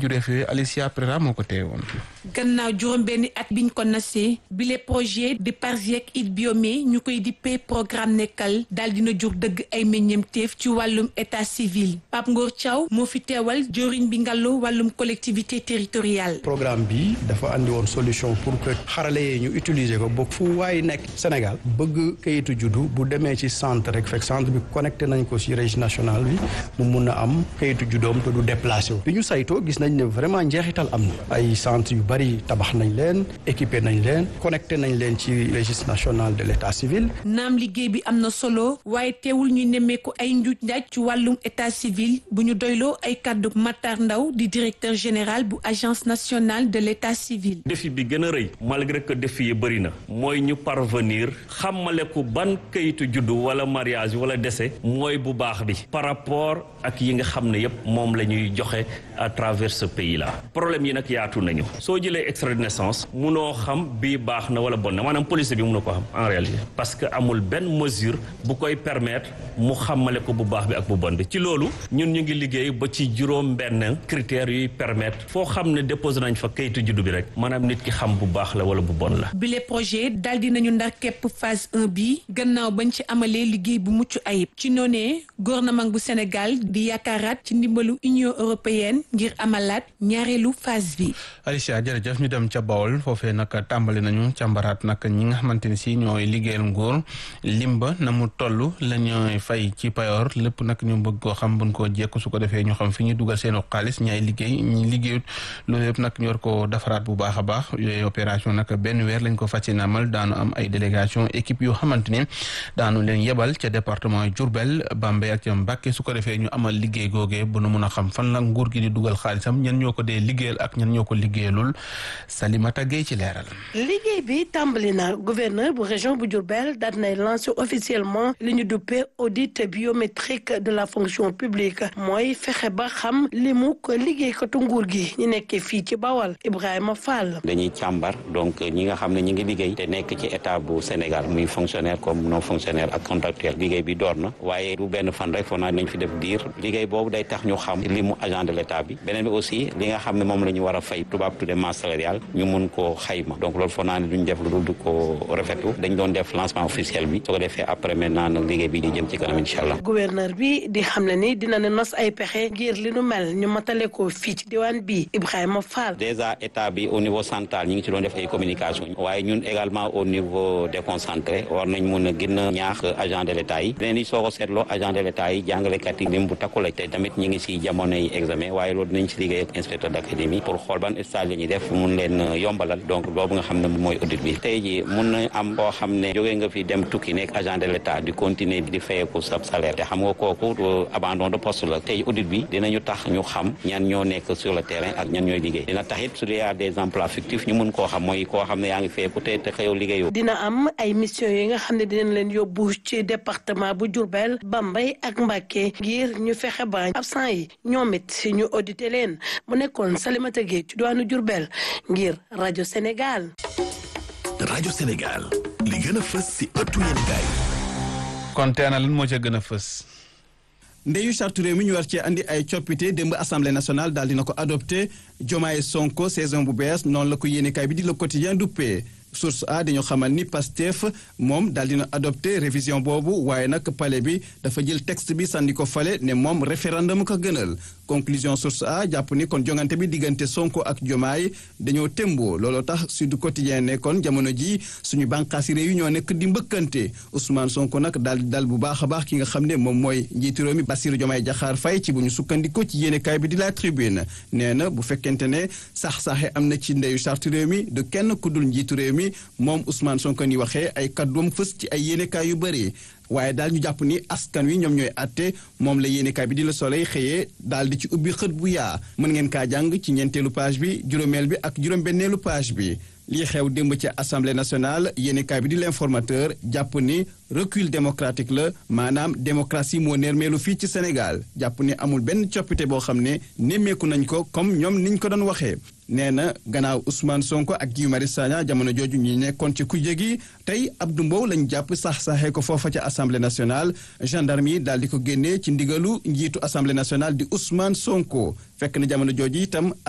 njureef yooyu Alicia Prera moo ko teewoon. gannaaw juróom benni at biñ ko nasee bile projet de Parsiec it biome ñu koy dippee programme nekkal daal dina jur dëgg ay meññeemteef ci wàllum état civil Pape Ngor Thiaw moo fi teewal joriñ bi ngàllu wàllum collectivité territoriale. programme bi dafa andi woon solution pour que xarale yi ñu utiliser ko ba fu waay nekk Sénégal bëgg kayitu juddu bu demee ci centre rek fekk centre bi connecté nañ ko ci registre national bi mu mun a am kayitu juddoom te du déplacé wu. bi ñu saytoo gis nañ ne vraiment njeexital am na ay centre yu bari tabax nañ leen équipé nañ leen connecté nañ leen ci registre national de l' état civil. naam liggéey bi am na solo waaye teewul ñuy nemmeeku ay njuuj njaaj ci wàllum état civil bu ñu doyloo ay kàddu Matar Ndaw di directeur général bu agence nationale de l' état civil. défi bi gën a rëy malgré que défi yi bëri na mooy ñu parvenir xamale ko ban kayitu juddu wala mariage wala décès mooy bu baax bi par rapport ak yi nga xam ne yépp moom la ñuy joxe à travers ce pays là problème yi nag yaatu nañu soo jëlee extrait de naissance munoo xam bii baax na wala bon na maanaam police bi mun na ko xam en réalité parce que amul benn mesure bu koy permettre mu xamale ko bu baax bi ak bu bon bi ci loolu ñun ñu ngi liggéey ba ci juróom benn critères yuy permettre foo xam ne déposé nañ fa kayitu juddu bi rek maanaam nit ki xam bu baax la wala bu bon la bile projet daal di nañu ndax képp phase 1 bi gannaaw bañ ci amalee liggéey bu mucc ayib ci noonee gouvernement bu Sénégal di yaakaaraat ci ndimbalu Union européenne ngir amalaat ñaareelu phase bi. Alicia jërëjëf ñu dem ca Bawol foofee nag tàmbali nañu càmbaraat nag ñi nga xamante ne si ñooy liggéeyal nguur limba na mu toll la ñooy fay ci payoor lépp nag ñu bëgg koo xam buñ koo jekku su ko defee ñu xam fi ñu dugal seen xaalis ñaay liggéey ñi liggéeyut loolu yëpp nag ñu war ko defaraat bu baax a baax yooyu opération nag benn weer lañ ko fas yéene amal daanu am ay délégation équipe yoo xamante ne daanu leen yebal ca département Diourbel Bambey ak ca Mbacké su ko defee ñu amal liggéey googee bu nu mun a xam fan la nguur gi di dugal xaalisam ñan ñoo ko dee liggéeyal ak ñan ñoo ko liggéeyalul Salimata Gueye ci leeral. liggéey bi tàmbali na gouverneur bu région bu Diourbel daal nay lancé officiellement li ñu duppee audit biométrique de la fonction publique mooy fexe ba xam li mu ko liggéeykatu nguur gi ñu nekkee fii ci Bawal Ibrahima Fall. dañuy càmbar donc ñi nga xam ne ñi ngi liggéey te nekk ci état bu Sénégal muy fonctionnaire comme non fonctionnaire ak contractuel liggéey bi door na waaye du benn fan rek foog naa nañ fi def diir liggéey boobu day tax ñu xam li mu agent de l' état bi beneen bi aussi li nga xam ne moom la ñu war a fay tubaab tudde masse salariale ñu mun koo xayma donc loolu foog naa ne duñ def lu dul du ko rafetlu dañ doon def lancement officiel bi soo ko defee après maintenant nag liggéey bi di jëm ci kanam incha allah. gouverneur bi di xam ne ni dina ne nos ay pexe ngir li nu mel ñu matale ko fii ci diwaan bi Ibrahima Fall. déjà état bi au niveau central ñu ngi ci doon def ay communication waaye ñun également au niveau déconcentré war nañ mun a gën a ñaax agent de l' état yi beneen yi soo ko seetloo agent de l' état yi jàngalekat yi lim bu takku la te tamit ñi ngi si jamono yi examen waaye loolu dinañ si liggéey ak inspecteur d' académie pour xool ban stage la ñuy def mun leen yombalal donc boobu nga xam ne mooy audit bi tey ji mun na am koo xam ne jógee nga fi dem tukki nekk agent de l' état di continuer di fayeeku sa salaire te xam nga kooku abandon de poste la tey audit bi dinañu tax ñu xam ñan ñoo nekk sur le terrain ak ñan ñooy liggéey dina tax it su dee y a des emplois fictifs ñu mun koo xam mooy koo xam ne yaa ngi fayeeku te te xëyoo liggéeyoo dina am ay mission yi nga xam ne dinañ leen yóbbu ci département bu Diourbel Bambey ak Mbacké ngir ñu fexe ba absent yi ñoom it ñu audité leen mu nekkoon Salimata Gueye ci diwaanu Diourbel ngir rajo Sénégal. rajo Sénégal li gën a fës si ëttu yéenekaay kon tey lan moo ca gën a fës. ndeyu charte réew mi ñu war cee andi ay coppite démb assemblée nationale daal dina ko adopté Jomaay Sonko saison bu bees noonu la ko yéenekaay bi di le quotidien duppee source a dañoo xamal ni Pastef moom daal dina adopté révision boobu waaye nag palais bi dafa jël texte bi sànni ko fale ne moom référendum ko gënal conclusion source a jàpp ni kon jongante bi diggante Sonko ak Jomaay dañoo témboo looloo tax Sud Quotidien ne kon jamono ji suñu bànqaasi réew yi ñoo nekk di mbëkkante Ousmane Sonko nag daal di dal bu baax a baax ki nga xam ne moom mooy njiitu réew mi Bassirou Diomaye Diakhar Faye ci bu ñu sukkandiko ci yéenekaay bi di la tribune nee na bu fekkente ne sax-saxe am na ci ndeyu charte réew mi du kenn ku dul njiitu réew mi moom Ousmane Sonko ni waxee ay kàddoom fës ci ay yéenekaay yu bëri waaye daal ñu jàpp ni askan wi ñoom ñooy àtte moom la yéenekaay bi di la Soleil xëyee daal di ci ubbi xët bu yaa mën ngeen kaa jàng ci ñeenteelu page bi juróomeel bi ak juróom-benneelu page bi lii xew démb ci assemblée nationale yéenekaay bi di l'informateur jàpp ni recul démocratique la maanaam démocratie moo nermeelu fii ci Sénégal jàpp ni amul benn coppite boo xam ne nemmeeku nañ ko comme ñoom niñ ko doon waxee nee na gannaaw Ousmane Sonko ak Guy Marius Sagna jamono jooju ñi nekkoon ci kujje gi tey Abdou Mbow lañ jàpp sax-saxee ko foofa ca assemblée nationale gendarme yi daal di ko génnee ci ndigalu njiitu assemblée nationale di Ousmane Sonko fekk na jamono jooju itam